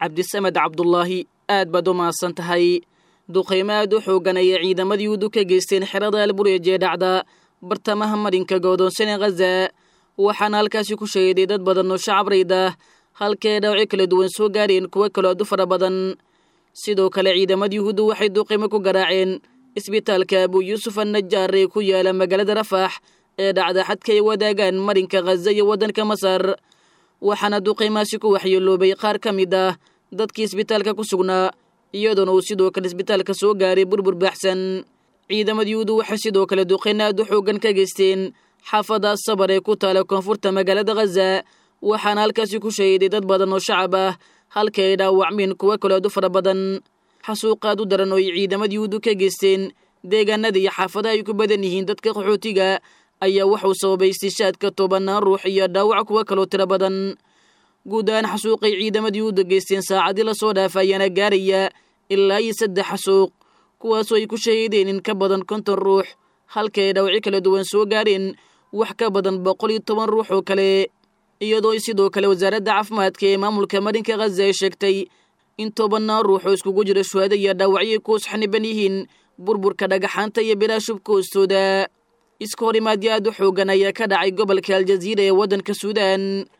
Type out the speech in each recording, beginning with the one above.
cabdisamed cabdulaahi aad baad u mahadsan tahay duqaymo aad u xoogan ayay ciidamadii udu ka geysteen xerada albureej ee dhacda bartamaha marinka goodoonsan ee khaza waxaana halkaasi ku shahiday dad badan oo shacab rayda halkae dhawci kala duwan soo gaareen kuwo kaloo aad u fara badan sidoo kale ciidamada yuhuuddu waxay duqaymo ku garaaceen isbitaalka abuu yuusuf annajaar ee ku yaala magaalada rafax ee dhacda xadka ay wadaagaan marinka khaza iyo waddanka masar waxaana duqaymaasi ku waxyeeloobay qaar ka mid ah dadkii isbitaalka ku sugnaa iyadoona uu sidoo kale isbitaalka soo gaaray burbur baaxsan ciidamada yuhuuddu waxay sidoo kale duqayn aad u xooggan ka geysteen xaafada sabar ee ku taala koonfurta magaalada khaza waxaana halkaasi ku shahiday dad badan oo shacab ah halka ay dhaawacmeen kuwo kaloo aad u fara badan xasuuqaad u daran oo ay ciidamada yuhuuddu ka geysteen deegaanada iyo xaafadaha ay ku badan yihiin dadka qaxootiga ayaa wuxuu sababay istishaadka tobanaan ruux iyo dhaawac kuwo kaloo tiro badan guud ahaan xasuuqay ciidamada yuhuudda geysteen saacadii lasoo dhaafa ayaana gaaraya ilaa iyo saddex xasuuq kuwaasoo ay ku shahiideen in ka badan konton ruux halka ay dhaawaci kala duwan soo gaareen wax ka badan boqol iyo toban ruux oo kale iyadoo sidoo kale wasaaradda caafimaadka ee maamulka marinka khaza ay sheegtay in tobanaan ruux oo iskugu jira shuhada iyo dhaawacyo kuus xaniban yihiin burburka dhagaxaanta iyo bilaa shubka hoostooda iska hor imaadyo aad u xoogan ayaa ka dhacay gobolka aljaziira ee waddanka suudaan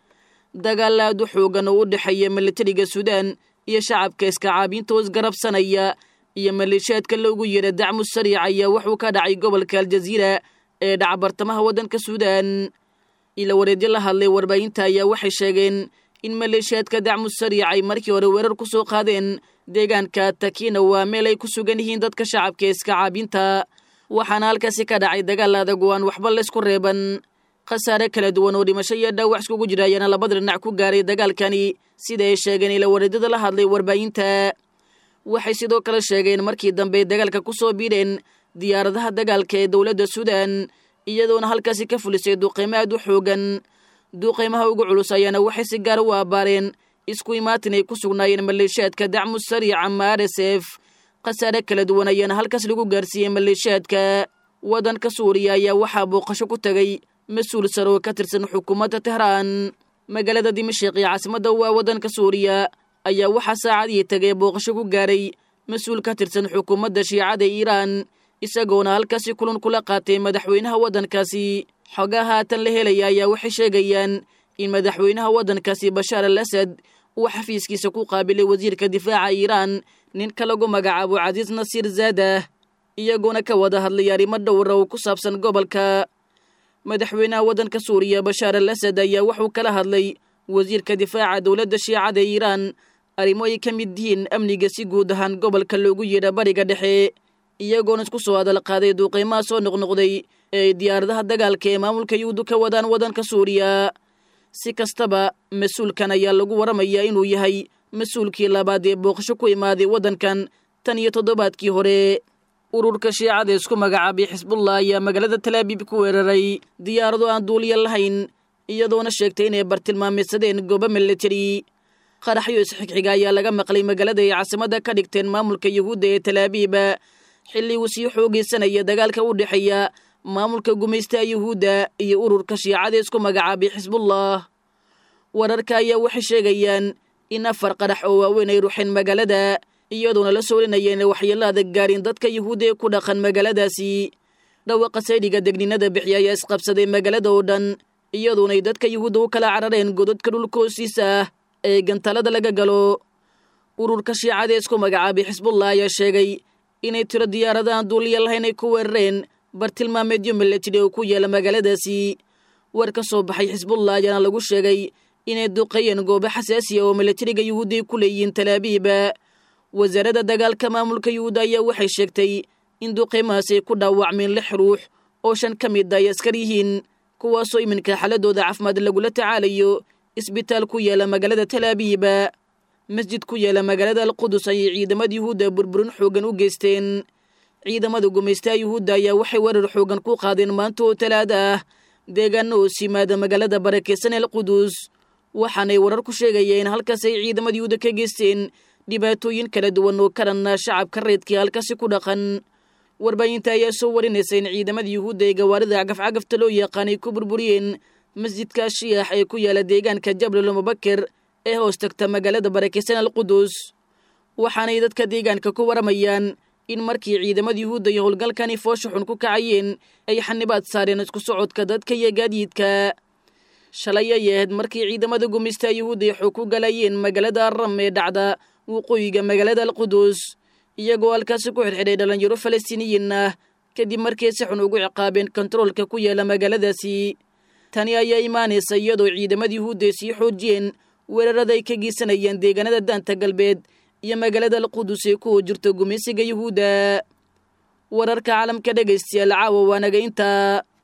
dagaal aad u xoogan oo u dhexeeya militariga suudaan iyo shacabka iskacaabiinta oo isgarabsanaya iyo maleeshiyaadka loogu yeedha dacmu sariic ayaa wuxuu ka dhacay gobolka aljaziira ee dhaca bartamaha waddanka suudaan ila wareedyo la hadlay warbaahinta ayaa waxay sheegeen in maleeshiyaadka dacmu sariic ay markii hore weerar ku soo qaadeen deegaanka takina waa meel ay ku sugan yihiin dadka shacabka ee iskacaabiinta waxaana halkaasi ka dhacay dagaal adag oo aan waxba laysku reeban khasaare kala duwan oo dhimasho iyo dhaawac iskugu jira ayaana labada dhinac ku gaaray dagaalkani sida ay sheegeen ila wareedyada la hadlay warbaahinta waxay sidoo kale sheegeen markii dambe dagaalka ku soo biidheen diyaaradaha dagaalka ee dowladda suudaan iyadoona halkaasi ka fulisay duqaymo aad u xoogan duqaymaha ugu culus ayaana waxay si gaar u aabbaareen isku imaatin ay ku sugnaayeen maleeshiyaadka dacmu sariic ama r s f khasaare kala duwan ayaana halkaas lagu gaarsiiyey maleeshiyaadka waddanka suuriya ayaa waxaa booqasho ku tegay mas-uul sare oo ka tirsan xukuumadda tehraan magaalada dimashiq iyo caasimadda waa waddanka suuriya ayaa waxaa saacadii tegay booqasho ku gaaray mas-uul ka tirsan xukuumadda shiicada iiraan isagoona halkaasi kulan kula qaatay madaxweynaha waddankaasi xogaa haatan la helaya ayaa waxay sheegayaan in madaxweynaha waddankaasi bashaar al asad uu xafiiskiisa ku qaabilay wasiirka difaaca iiraan ninka lagu magacaabo casiis nasiir zaadah iyagoona ka wada hadlay arrimo dhowra oo ku saabsan gobolka madaxweynaha waddanka suuriya bashaar al asad ayaa wuxuu kala hadlay wasiirka difaaca dowladda shiicada iiraan arrimo ay ka mid yihiin amniga si guud ahaan gobolka loogu yeedha bariga dhexe iyagoona isku soo hadal qaaday duuqaymaha soo noqnoqday ee ay diyaaradaha dagaalka ee maamulka yuhuuddu ka wadaan waddanka suuriya si kastaba mas-uulkan ayaa lagu waramayaa inuu yahay mas-uulkii labaad ee booqasho ku imaaday waddankan tan iyo toddobaadkii hore ururka shiicada isku magacaabay xisbullah ayaa magaalada talaabiib ku weeraray diyaarado aan duuliya lahayn iyadoona sheegtay inay bartilmaameysadeen goobo militari qaraxyo isxigxiga ayaa laga maqlay magaalada ay caasimadda ka dhigteen maamulka yuhuudda ee talaabiib xilli uu sii xoogaysanaya dagaalka u dhexeeya maamulka gumaystaha yuhuudda iyo ururka shiicada isku magacaabay xisbullah wararka ayaa waxay sheegayaan in afar qarax oo waaweyn ay ruxeen magaalada iyadoona la soolinaya inay waxyeello adag gaarin dadka yuhuudda ee ku dhaqan magaaladaasi dhawaqa saydhiga degninada bixiya ayaa isqabsaday magaalada oo dhan iyadoonay dadka yuhuudda u kala carareen godadka dhulka hoostiisa ah ee gantalada laga galo ururka shiicada ee isku magacaabay xisbullah ayaa sheegay inay tiro diyaaradahan duuliya lahayn ay ku weerareen bartilmaameedyo milatiri oo ku yaala magaaladaasi war ka soo baxay xisbullah ayaana lagu sheegay inay duqeeyeen goobo xasaasiya oo milatariga yuhuudda ay ku leeyihiin talaabiib wasaaradda dagaalka maamulka yuhuudda ayaa waxay sheegtay in duqeymahaas ay ku dhaawacmeen lix ruux oo shan ka mid ay askar yihiin kuwaasoo iminka xaladooda caafimaad lagula tacaalayo isbitaal ku yaala magaalada talaabiib masjid ku yaala magaalada alqudus ayay ciidamada yuhuudda burburin xoogan u geysteen ciidamada gumaystaha yuhuudda ayaa waxay weerar xoogan ku qaadeen maanta oo talaada ah deegaano hoos yimaada magaalada barakeysan alqudus waxaanay warar ku sheegayeen halkaas ay ciidamada yuhuudda ka geysteen dhibaatooyin kala duwan oo karanna shacabka reedkii halkaasi ku dhaqan warbaahinta ayaa soo warinaysa in ciidamada yuhuudda ee gawaarida cagafcagafta loo yaqaanay ku burburiyeen masjidka shiyax ee ku yaala deegaanka jablal mubakir ee hoos tagta magaalada barakeysan alqudus waxaanay dadka deegaanka ku waramayaan in markii ciidamada yuhuudda iyo howlgalkani foosha xun ku kacayeen ay xanibaad saareen isku socodka dadka iyo gaadiidka shalay ay ahayd markii ciidamada gumista yuhuudda ay xog ku galayeen magaalada arram ee dhacda waqooyiga magaalada alqudus iyagoo halkaasi ku xidhxidhay dhallinyaro falastiiniyiin ah kadib markay si xun ugu ciqaabeen kontaroolka ku yaala magaaladaasi tani ayaa imaanaysa iyadoo ciidamada yuhuudda ay sii xoojiyeen weerarada ay ka geysanayeen deegaanada daanta galbeed iyo magaalada alqudus ee kuwa jirto gumaysiga yuhuudda wararka caalamka dhegaystayaal caawa waanaga intaa